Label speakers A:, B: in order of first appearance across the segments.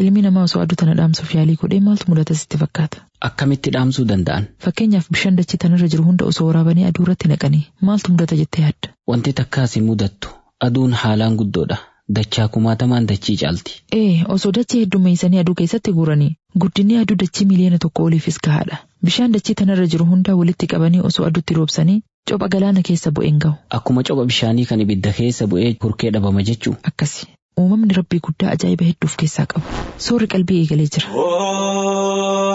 A: ilmi namaa osoo aduu tana dhaamsuuf yaalii godhee maaltu mudata sitti fakkaata?
B: Akkamitti dhaamsuu danda'an?
A: Fakkeenyaaf bishaan dachii tanarra jiru hunda osoo waraabanii aduu irratti naqanii maaltu mudata jettee yaadda?
B: Wanti takkaas hin mudattu. Aduun haalaan guddoodha. Dachaa kumaatamaan dachii caalti.
A: Ee, osoo dachii heddummeessanii aduu keessatti guuranii guddinni aduu dachii miliyoona tokko oliifis gahaadha. Bishaan dachii tanarra jiru hundaa walitti qabanii osoo aduutti roobsanii copha galaana keessa bu'een gahu.
B: Akkuma copha bishaanii kan ibidda keessa bu'ee hurkee dhabama jechuu.
A: Akkasi. Uumamni rabbii guddaa ajaa'iba hedduuf keessaa qabu. Soorri qalbii eegalee jira.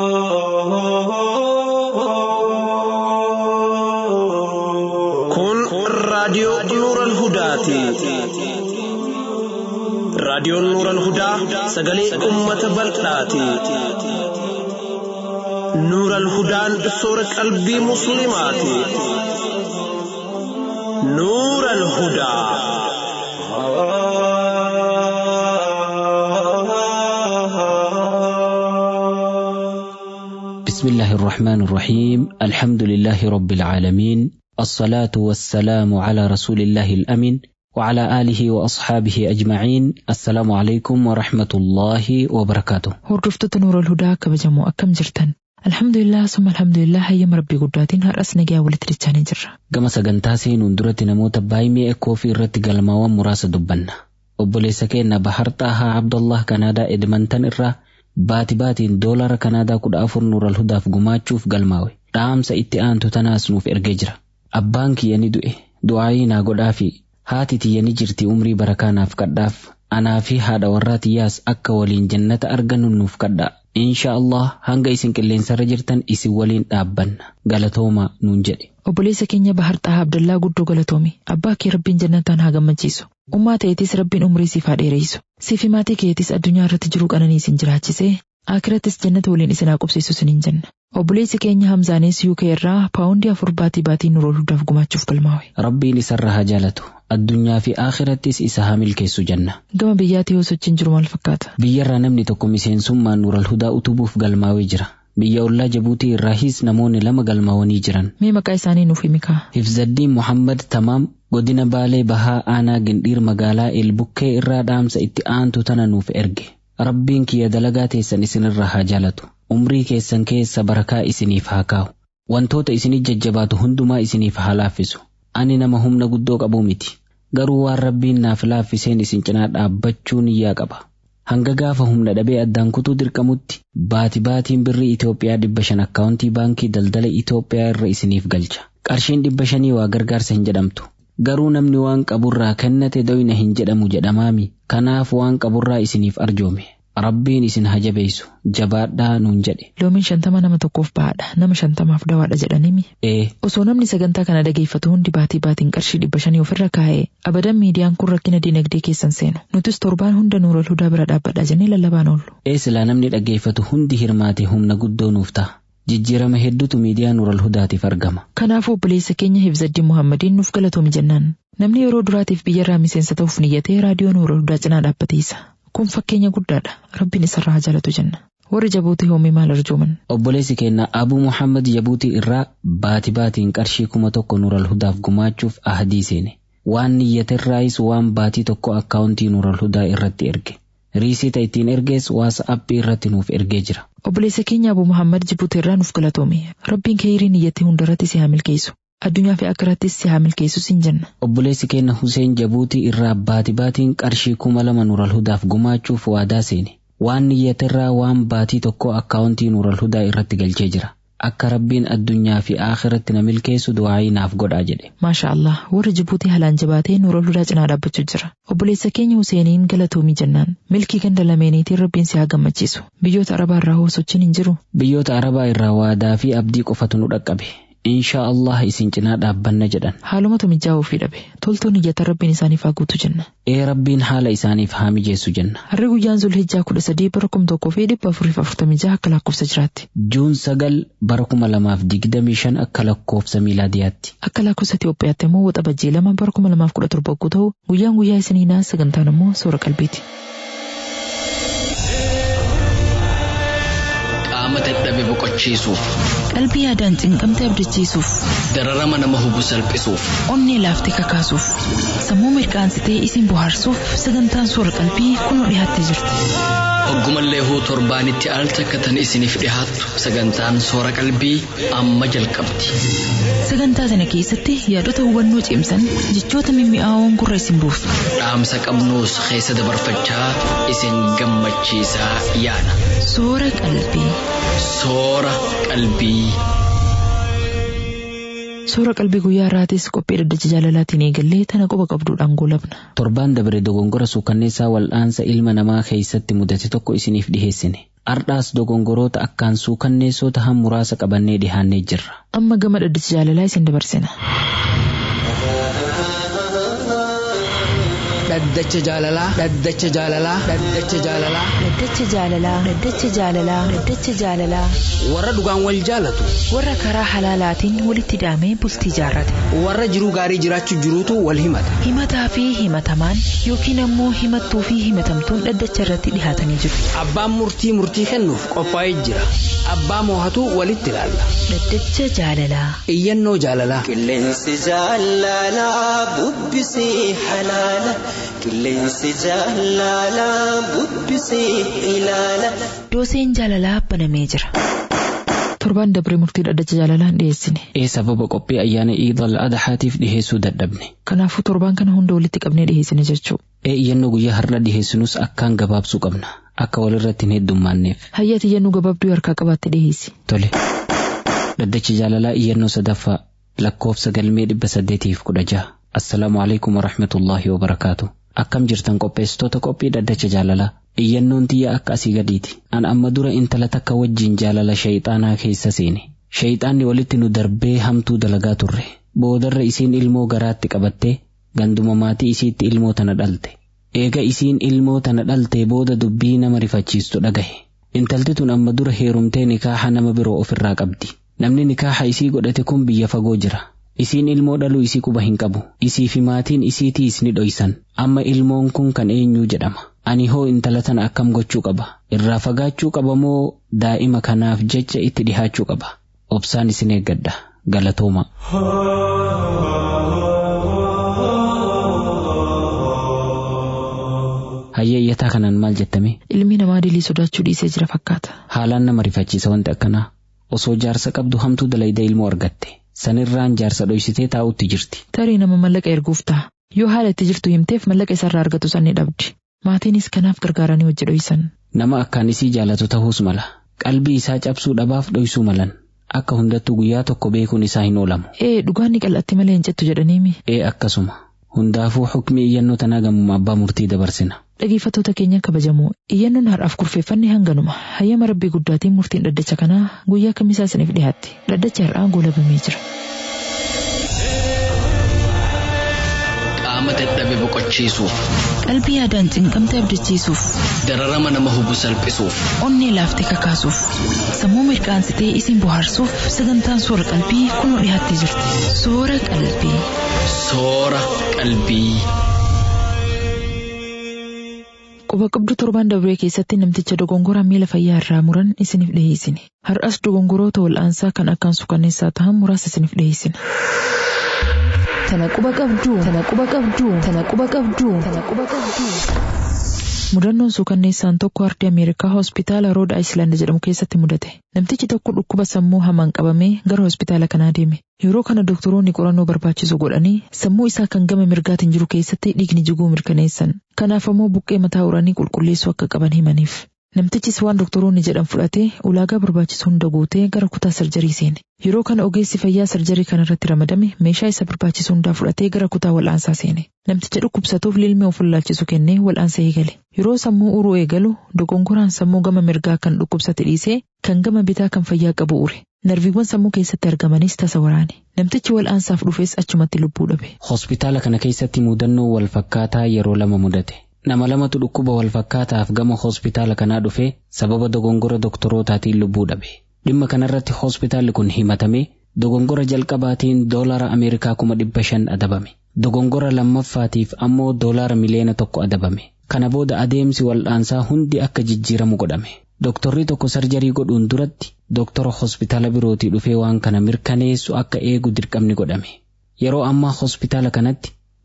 C: Kun raadiyoo Nuural Hudaati. Raadiyoon Nuural Hudaa sagalee uummata bal'aati. Nuural Hudaan soora qalbii Musliimaati. Nuural Hudaa.
B: بسم الله الرحمن الرحيم الحمد لله رب العالمين الصلاة والسلام على رسول الله الأمين وعلى آله وأصحابه أجمعين السلام عليكم ورحمة الله وبركاته
A: Hordoftoota Nuural Hudaa kabajamoo akkam jirtan? Alhamdulillah summa alhamdulillah hayyama rabbii guddaatiin har'as nagaa walitti dachaanii jirra.
B: gama sagantaa seenuun duratti namoota baay'ee ekkoo fi irratti galmaawwan muraasa dubbanna obboleessa keenya bahar xaahaa abdullah kanaadaa edmantan irraa baati baatiin doolara kanaadaa kudha afur nuural hudaaf gumaachuuf galmaawe dhaamsa itti aantu tanaas nuuf ergee jira abbaan kiyya ni du'e du'aayii naa godhaa fi haati tiyya ni jirti umrii barakaa naaf kadhaaf anaa fi haadha warraa tiyyaas akka waliin jannata argannu nuuf kadhaa insha Allah hanga isin qilleensarra jirtan isin waliin dhaabbanna galatoomaa nuun jedhe
A: Obboleessa keenya Bahar Xahaa Abdallaa guddoo galatoomi. Abbaa kee rabbiin jannataan haa gammachiisu. Ummaa ta'eetis rabbiin umrii siif haa dheereessu. Siif fi maatii keetis addunyaa irratti jiruu qananii isin jiraachisee akirattis jannata waliin isin haa qubsiisu isiniin jenna. Obboleessi keenya Hamzaanis UK irraa paawundii afur baatii baatii nurool hudaaf gumaachuuf galmaawe.
B: rabbiin isarra haa jaalatu addunyaa fi akhirattis isa haa milkeessu jenna
A: Gama biyyaatii yoo sochiin jiru maal fakkaata?
B: biyyarraa namni tokko miseensummaan nuural hudaa utubuuf galmaawee jira biyya ollaa jabuutii irraahis namoonni lama galmaawanii jiran
A: Mee maqaa isaanii nuuf himi kaa?
B: hifzaddiin muhammad tamaam godina baalee bahaa aanaa gindhiir magaalaa elbukkee irraa dhaamsa itti aantu tana nuuf erge rabbiin kiyya dalagaa teessan isinirra haa jaalatu umrii keessan keessa barakaa isiniif haa kaa'u wantoota isinii jajjabaatu hundumaa isiniif haa laaffisu ani nama humna guddoo qabuu miti garuu waan rabbiin naaf laaffiseen isin cinaa dhaabbachuun iyyaa qaba hanga gaafa humna dhabee addaan kutuu dirqamutti baati baatiin birrii Itoophiyaa dhibba shan akkaawuntii baankii daldala Itoophiyaa irra isiniif galcha qarshiin dhibba shanii waa gargaarsa hin jedhamtu garuu namni waan qaburraa kennate doyna hin jedhamu jedhamaami kanaaf waan qaburraa isiniif arjoome rabbiin isin hajabeessu jabaadhaa nuun jedhe
A: Loomiin shantama nama tokkoof bahaadha. Nama shantamaaf dawaadha jedhaniimi.
B: ee
A: Osoo namni sagantaa kana dhageeffatu hundi baatii baatiin qarshii dhibba shanii ofirra kaa'ee abadan miidiyaan kun rakkina dinagdee keessan seenu. Nutis torbaan hunda nuural hudaa bira dhaabbadha jennee lallabaan oollu.
B: ee silaa namni dhaggeeffatu hundi hirmaate humna guddoo nuuf ta'a jijjiirama hedduutu miidiyaa nuural hudaatiif argama
A: Kanaafuu obboleessa keenya Hifzaddiin Muhammadiin nuuf galatoomi jennaan. Namni yeroo duraatiif biyyarraa miseensa ta'uuf niyyatee raadiyoo nuural hudaa cinaa dhaabbateessa. Kun fakkeenya guddaadha. Rabbiin isarraa haa jaalatu jenna. Warri jabuutii hoomii maal arjooman?
B: obboleessi keenya abuu muhammad jabuutii irraa baati baatiin qarshii kuma tokko nuural hudaaf gumaachuuf ahadii seene waan niyyaterraayis waan baatii tokko akkaawuntii nuural hudaa irratti erge riisiita ittiin ergees waatsaappii irratti nuuf ergee jira
A: Obboleessa keenya Abuu Muhammad Jibuutii irraa nuuf galatoomi. Rabbiin keeyirii niyyattii hundarratti si haa milkeessu. Addunyaa fi akkirattis si haa milkeessu siin jenna.
B: obboleessi keenya Huseen Jabuutii irraa baati baatiin qarshii kuma lama nuural hudaaf gumaachuuf waadaa seene waan niyyaterraa waan baatii tokko akkaawuntii nuural hudaa irratti galchee jira akka rabbiin addunyaa fi akhiratti na milkeessu du'aayii naaf godhaa jedhe
A: Maasha Allah warri Jibuutii haalaan jabaatee nuural hudaa cinaa dhaabbachuu jira. Obboleessa keenya Huseeniin galatoomii jennaan. Milkii ganda lameeniitiin rabbiin si haa gammachiisu. Biyyoota Arabaa irraa hoo sochiin hin jiru.
B: biyyoota arabaa irraa waadaa fi abdii qofatu nu dhaqqabe inshaa Allah isin cinaa dhaabbanna jedhan
A: Haalumatu mijaa'uu fi dhabe. Toltoon iyyata rabbiin isaaniif haa guutu jenna.
B: ee rabbiin haala isaaniif haa mijeessu jenna
A: Harri guyyaan Zulhijjaa kudha sadii bara kuma tokkoo fi dhibba afurii fi afurtamii jaha akka lakkoofsa jiraatti.
B: juun sagal bara kuma lamaaf digdamii shan akka lakkoofsa miilaadiyaatti
A: Akka lakkoofsa Itoophiyaatti immoo waxabajjii lama bara kuma lamaaf kudha torba yogguu ta'u guyyaan guyyaa isiniinaa sagantaan immoo soora qalbiiti.
D: qaama dadhabe boqochiisuuf
A: Qalbii yaadaan cinqamte abdachiisuuf,
D: dararama nama hubu salphisuuf
A: onnee laaftee kakaasuuf, sammuu mirqaansitee isin bohaarsuuf sagantaan soora qalbii kunoo dhiyaattee jirti.
D: Hoggumallee huu torbaanitti al takkatan isiniif dhihaattu sagantaan soora qalbii amma jalqabdi.
A: Sagantaa sana keessatti yaadota hubannoo cimsan jechoota mimmi'aawoon gurra isin buusu.
D: Dhaamsa qabnuus keessa dabarfachaa isin gammachiisaa yaana.
A: Soora qalbii.
D: Soora qalbii.
A: Soora qalbii guyyaa irraatis qophii dhaddacha jaalalaatiin eegallee tana qoba qabduudhaan goolabna.
B: Torbaan dabre dogongora suukanneessaa wal'aansa ilma namaa keessatti mudate tokko isiniif dhiheessine. Ardhaas dogongoroota akkaan suukanneessoo tahan muraasa qabannee dhihaannee jirra.
A: Amma gama dhaddacha jaalalaa isin dabarsina.
E: Dhaddacha jaalalaa. Dhaddacha jaalalaa. Dhaddacha jaalalaa.
A: Dhaddacha jaalalaa. Dhaddacha jaalalaa. Dhaddacha jaalalaa.
E: Warra dhugaan wal jaalatu.
A: Warra karaa halaalaatiin walitti hidhamee bultii jaarrate.
E: Warra jiruu gaarii jiraachuu jiruutu wal himata.
A: Himataa fi himatamaan yookiin ammoo himattuu fi himatamtuun dhaddacha irratti dhihaatanii jiru.
E: Abbaan murtii murtii kennuuf qophaa'ee jira. Abbaa moohatu walitti ilaalla.
A: Dhaddacha jaalalaa.
E: Iyyannoo jaalalaa.
F: Qilleensi jaalalaa bubbisee halaala. Qilleensi jaalalaa bubbisee ilaala.
A: Dooseen jaalalaa banamee jira. Torbaan dabree murtii dhaddacha jaalalaan dhiyeessine.
B: Ee sababa qophii ayyaana Iid al-Adhaatiif dhiheessuu dadhabne.
A: Kanaafuu torbaan kana hunda walitti qabnee dhiyeessine jechuu.
B: Ee iyyannoo guyyaa har'a dhiheessinus akkaan gabaabsuu qabna. Akka walirratti hin heddummaanneef.
A: Hayyati iyyannoo gabaabduu harkaa qabaatte dhiyeessi.
B: Tole. Dhaddacha jaalalaa iyyannoo sadaffaa lakkoofsa galmee dhibba saddeetiif kudha jaha. Assalaamu alaikum wa rahmatullaahi wa barakaatu. Akkam jirtan qopheessitoota qophii dhaddacha jaalalaa. Iyyannoon tiyya akka asii gadiiti. An amma dura intala takka wajjin jaalala shayxaanaa keessa seene. Shayxaanni walitti nu darbee hamtuu dalagaa turre. Boodarra isiin ilmoo garaatti qabattee ganduma maatii isiitti ilmoo tana dhalte. Eega isiin ilmoo tana dhaltee booda dubbii nama rifachiistu dhagahe. Intalti tun amma dura heerumtee nikaaha nama biroo ofirraa qabdi. Namni nikaaha isii godhate kun biyya fagoo jira. Isiin ilmoo dhaluu isii quba hin qabu. Isii fi maatiin isiitiis ni dhoysan. Amma ilmoon kun kan eenyuu jedhama. Ani hoo intala tana akkam gochuu qaba. Irraa fagaachuu qaba moo daa'ima kanaaf jecha itti dhihaachuu qaba. Obsaan isin eeggadha. Galatooma. Hayyee iyyataa kanaan maal jettame?
A: Ilmi namaa dilii sodaachuu dhiisee jira fakkaata.
B: Haalaan nama rifachiisa wanti akkanaa. Osoo jaarsa qabdu hamtuu dalayda ilmoo argatte. Sanirraan jaarsa dhoysitee taa'utti jirti.
A: Tarii nama mallaqa erguuf ta'a. Yoo haala itti jirtu himteef mallaqa isarraa argatu sanni dhabdi. Maatiinis kanaaf gargaaranii hojii dhoysan.
B: Nama akkaan isii jaalatu ta'uus mala. Qalbii isaa cabsuu dhabaaf dhoysuu malan. Akka hundattuu guyyaa tokko beekuun isaa hin oolamu.
A: Ee dhugaanni qal'atti malee hin cettu jedhaniimi.
B: Ee akkasuma. Hundaafuu hukmi iyyannoo tanaa gamuma abbaa murtii dabarsina.
A: Dhageeffattoota keenya kabajamoo iyyannoon har'aaf kurfeeffanne hanganuma hayyama rabbii guddaatiin murtiin dhaddacha kanaa guyyaa kamisaa isiniif dhiyaatti dhaddacha har'aa goolabamee jira.
D: Qaama dadhabe boqochiisuuf.
A: Qalbii yaadaan cinqamte abdachiisuuf.
D: Dararama nama hubu salphisuuf.
A: Onnee laaftee kakaasuuf. Sammuu mirqaansitee isin bohaarsuuf sagantaan soora qalbii kunoo dhiyaattee jirti. Soora qalbii.
D: Soora qalbii.
A: Quba qabdu torbaan dabree keessatti namticha dogongoraan miila fayyaa irraa muran isiniif dhiyeessine. Har'as dogongoroota wal'aansaa kan akkaan suukanneessaa ta'an muraasa isiniif dhiyeessine. Tana quba qabdu. Tana quba qabdu. Tana quba qabdu. Tana quba qabdu. Mudannoon suukanneessaan tokko ardii Ameerikaa hospitaala Rood Ayislaand jedhamu keessatti mudate. Namtichi tokko dhukkuba sammuu hamaan qabamee gara hospitaala kanaa deeme. Yeroo kana doktoroonni qorannoo barbaachisu godhanii sammuu isaa kan gama mirgaatiin jiru keessatti dhiigni jiguu mirkaneessan. Kanaaf ammoo buqqee mataa uranii qulqulleessuu akka qaban himaniif. Namtichis waan doktoroonni jedhan fudhatee ulaagaa barbaachisu hunda guutee gara kutaa sarjarii seene. Yeroo kana ogeessi fayyaa sarjarii kanarratti ramadame meeshaa isa barbaachisu hundaa fudhatee gara kutaa wal'aansaa seene. Namticha dhukkubsatuuf lilmee of laalchisu kennee wal'aansa eegale. Yeroo sammuu uruu eegalu dogongoraan sammuu gama mirgaa kan dhukkubsate dhiisee kan gama bitaa kan fayyaa qabu ure. Narviiwwan sammuu keessatti argamanis tasa waraane. Namtichi wal'aansaaf dhufes achumatti lubbuu dhabe.
B: Hospitaala kana keessatti mudannoo wal fakkaataa yeroo lama mudate. Nama lamatu dhukkuba wal fakkaataaf gama hospitaala kanaa dhufee sababa dogongora doktorootaatiin lubbuu dhabe. Dhimma kanarratti hospitaalli kun himatamee dogongora jalqabaatiin doolara Ameerikaa kuma dhibba shan adabame. Dogongora lammaffaatiif ammoo doolara miliyoona tokko adabame. Kana booda adeemsi wal'aansaa hundi akka jijjiiramu godhame. Doktorri tokko sarjarii godhuun duratti doktora hospitaala birootii dhufee waan kana mirkaneessu akka eegu dirqamni godhame. Yeroo ammaa hospitaala kanatti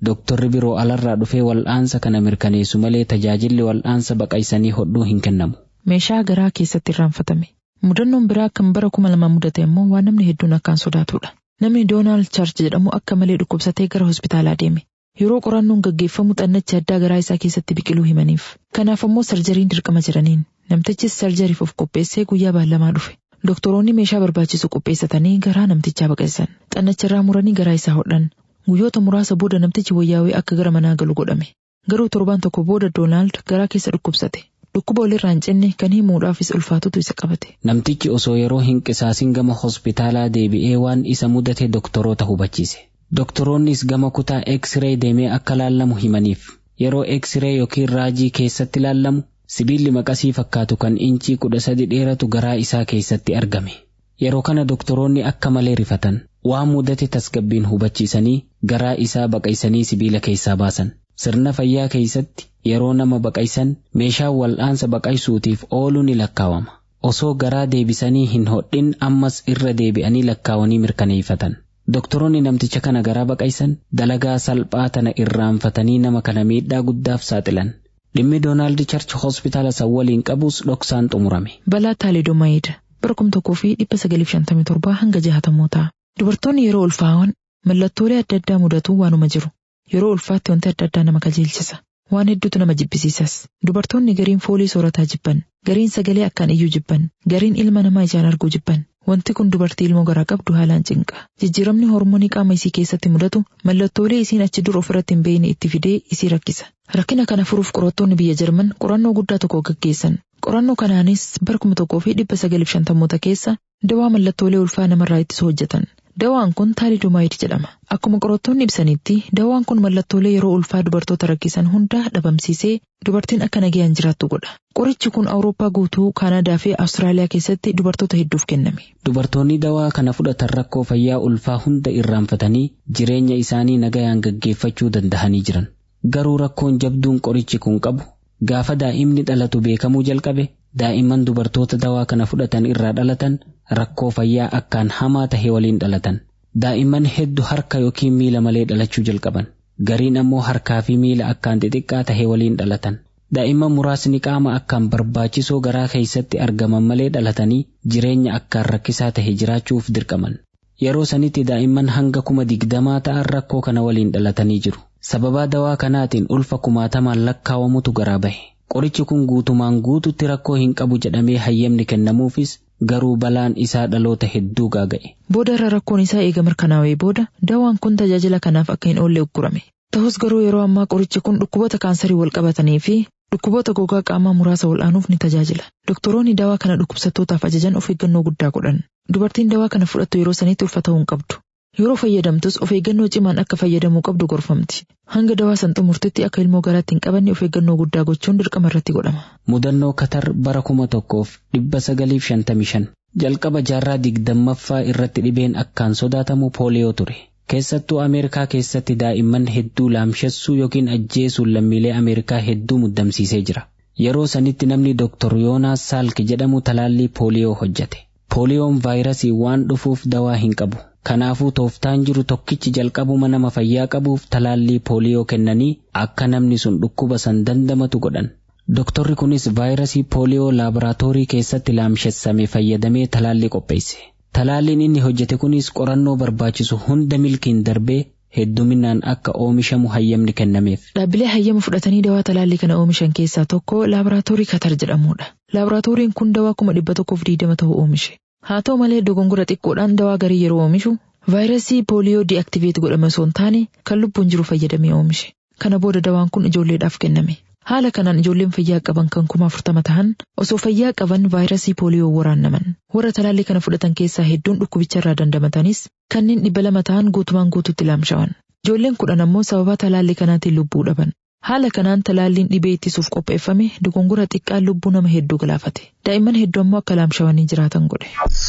B: Dooktorri biroo alarraa dhufee wal'aansa kana mirkaneessu malee tajaajilli wal'aansa baqaysanii hodhuu hin kennamu.
A: Meeshaa garaa keessatti irraanfatame. Mudannoon biraa kan bara kuma lama mudate immoo waan namni hedduun akkaan sodaatudha. Namni Doonaald Chaarch jedhamu akka malee dhukkubsatee gara hospitaalaa deeme. Yeroo qorannoon gaggeeffamu xannachi addaa garaa isaa keessatti biqiluu himaniif. Kanaaf ammoo sarjariin dirqama jedhaniin. Namtichis sarjariif of qopheessee guyyaa baallamaa dhufe. Doktoroonni meeshaa barbaachisu qopheessatanii garaa namtichaa baqessan. Xannachirraa muranii garaa isaa hodhan. Guyyoota muraasa booda namtichi wayyaawee akka gara manaa galu godhame. Garuu torbaan tokko booda Doonaald garaa keessa dhukkubsate. Dhukkuba walirraa hin cinne kan himuudhaafis ulfaatutu isa qabate.
B: Namtichi osoo yeroo hin qisaasin gama hospitaalaa deebi'ee waan isa mudate doktoroota hubachiise. Doktoroonnis gama kutaa X-ray deemee akka laallamu himaniif. Yeroo X-ray yookiin raajii keessatti laallamu sibiilli maqasii fakkaatu kan incii kudha sadi dheeratu garaa isaa keessatti argame. Yeroo kana doktoroonni akka malee rifatan. Waan mudate tasgabbiin hubachiisanii garaa isaa baqaysanii sibiila keessaa baasan. Sirna fayyaa keessatti yeroo nama baqaysan meeshaan wal'aansa baqaysuutiif oolu ni lakkaawama. Osoo garaa deebisanii hin hodhin ammas irra deebi'anii lakkaawanii mirkaneeffatan. Doktoroonni namticha kana garaa baqaysan dalagaa salphaa tana irraanfatanii nama kana miidhaa guddaaf saaxilan. Dhimmi Doonaald Charch hospitaala san waliin qabus dhoksaan xumurame.
A: Balaa Taalidomaayid bara kum tokkoo fi dhibba sagalii fi shantamii torbaa hanga jahatamoo ta'a. Dubartoonni yeroo ulfaa'an mallattoolee adda addaa mudatu waanuma jiru. Yeroo ulfaatti wanti adda addaa nama qajeelchisa. Waan hedduutu nama jibbisiisas. Dubartoonni gariin foolii soorataa jibban, gariin sagalee akkaan iyyuu jibban, gariin ilma namaa ijaan arguu jibban. Wanti kun dubartii ilmoo garaa qabdu haalaan cinqa. Jijjiiramni hormoonii qaama isii keessatti mudatu mallattoolee isiin achi dur ofirratti hin beekne itti fidee isii rakkisa. Rakkina kana furuuf qorattoonni biyya Jarman qorannoo guddaa tokko gaggeessan. Qorannoo kanaanis bara kuma tokkoo fi dhibba sagalii fi shantamoota keessa dawaa mallattoolee ulfaa namarraa ittisu hojjetan. Dawaan kun taalidomaayid jedhama. Akkuma qorattoonni ibsanitti dawaan kun mallattoolee yeroo ulfaa dubartoota rakkisan hunda dhabamsiisee dubartiin akka nagayaan jiraattu godha. Qorichi kun Awurooppaa guutuu Kaanadaa fi Awustiraaliyaa keessatti dubartoota hedduuf kenname.
B: Dubartoonni dawaa kana fudhatan rakkoo fayyaa ulfaa hunda irraanfatanii jireenya isaanii nagayaan gaggeeffachuu danda'anii jiran. Garuu rakkoon jabduun qorichi kun qabu gaafa daa'imni dhalatu beekamuu jalqabe daa'imman dubartoota dawaa kana fudhatan irraa dhalatan rakkoo fayyaa akkaan hamaa tahe waliin dhalatan. Daa'imman hedduu harka yookiin miila malee dhalachuu jalqaban. Gariin ammoo harkaa fi miila akkaan xixiqqaa tahe waliin dhalatan. Daa'imman muraasni qaama akkaan barbaachisoo garaa keessatti argaman malee dhalatanii jireenya akkaan rakkisaa tahe jiraachuuf dirqaman. Yeroo sanitti daa'imman hanga kuma digdamaa ta'an rakkoo kana waliin dhalatanii jiru. Sababaa dawaa kanaatiin ulfa kumaatamaan lakkaawamutu garaa bahe. Qorichi kun guutumaan guututti rakkoo hin qabu jedhamee hayyamni kennamuufis garuu balaan isaa dhaloota hedduu gaaga'e.
A: Booda irra rakkoon isaa eega mirkanaa'ee booda dawaan kun tajaajila kanaaf akka hin oolle uggurame. Ta'us garuu yeroo ammaa qorichi kun dhukkuboota kaansarii wal qabatanii fi dhukkuboota gogaa qaamaa muraasa wal'aanuuf ni tajaajila. Doktoroonni dawaa kana dhukkubsattootaaf ajajan of eeggannoo guddaa godhan. Dubartiin dawaa kana fudhattu yeroo sanitti ulfa ta'uu hin qabdu. Yeroo fayyadamtus of eeggannoo cimaan akka fayyadamuu qabdu gorfamti. Hanga dawaa san xumurtutti akka ilmoo garaatti hin qabanne of eeggannoo guddaa gochuun dirqama irratti godhama.
B: Mudannoo Katar bara kuma tokkoof dhibba sagaliif shantamii shan jalqaba jaarraa digdammaffaa irratti dhibeen akkaan sodaatamu pooliyoo ture. Keessattuu Ameerikaa keessatti daa'imman hedduu laamshessuu yookiin ajjeesuun lammiilee Ameerikaa hedduu muddamsiisee jira. Yeroo sanitti namni Dr. Yoonaas Saalk jedhamu talaallii pooliyoo hojjete. Pooliyoon vaayirasii waan dhufuuf dawaa hin qabu. Kanaafuu tooftaan jiru tokkichi jalqabuma nama fayyaa qabuuf talaallii pooliyoo kennanii akka namni sun dhukkuba san dandamatu godhan. Doktorri kunis vaayirasii pooliyoo laaboraatoorii keessatti laamshessame fayyadamee talaallii qopheesse. Talaalliin inni hojjete kunis qorannoo barbaachisu hunda milkiin darbee hedduminaan akka oomishamu hayyamni kennameef.
A: Dhaabbilee hayyama fudhatanii dawaa talaallii kana oomishan keessaa tokko laaboraatoorii Katar jedhamudha. Laaboraatooriin kun dawaa kuma dhibba tokkoof diidama ta'u oomishe. Haa ta'u malee dogongora xiqqoodhaan dawaa garii yeroo oomishu vaayirasii pooliyoo di'aktiveet godhame osoo hin taane kan lubbuun jiru fayyadamee oomishe. Kana booda dawaan kun ijoolleedhaaf kenname. Haala kanaan ijoolleen fayyaa qaban kan kuma afurtama ta'an osoo fayyaa qaban vaayirasii pooliyoo waraannaman. Warra talaallii kana fudhatan keessaa hedduun dhukkubicha irraa dandamatanis kanneen dhibba lama ta'an guutumaan guututti laamshawan. Ijoolleen kudhan ammoo sababa talaallii kanaatiin lubbuu dhaban. Haala kanaan talaalliin dhibee ittisuuf qopheeffame dogongora xiqqaan lubbuu nama hedduu galaafate. Daa'imman hedduu ammoo akka laamshawanii jiraatan godhe.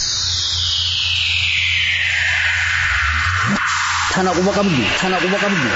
E: Tana quba qabdu. Tana quba qabdu.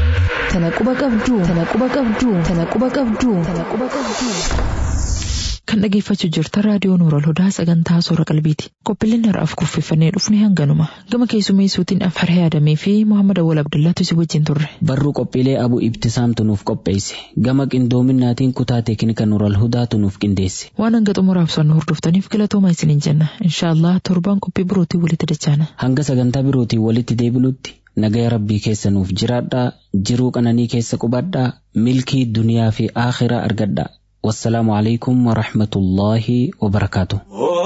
E: Tana quba qabdu.
A: Tana quba qabduu. Tana quba qabduu. Tana quba qabduu. Tana quba qabduu. Kan dhageeffachuu jirtan raadiyoo Nuural Hudaa sagantaa soora qalbiiti. Qophiileen har'aaf kurfeeffannee dhufne hanganuma. Gama keessummeessuutiin Affaree Adamee fi Muhammad Awwal Abdullaatu si wajjin turre.
B: Barruu qophiilee abu ibtisaamtu nuuf qopheesse. Gama qindoominaatiin kutaa teeknika Nuural Hudaatu nuuf qindeesse.
A: Waan hanga xumuraaf sannu hordoftaniif galatooma isiniin jenna. Inshaallah torbaan qophii birootii walitti dachaana.
B: Hanga sagantaa birootiin walitti deebinutti nagaya rabbii keessa nuuf jiraadhaa jiruu qananii keessa qubadhaa milkii duniyaa fi aakhiraa argadhaa. والسلام عليكم ورحمة الله وبركاته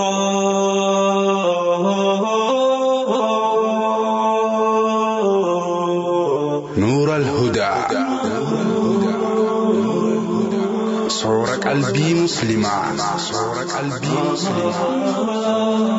G: نور الهدى صور قلبي مسلما صور قلبي مسلما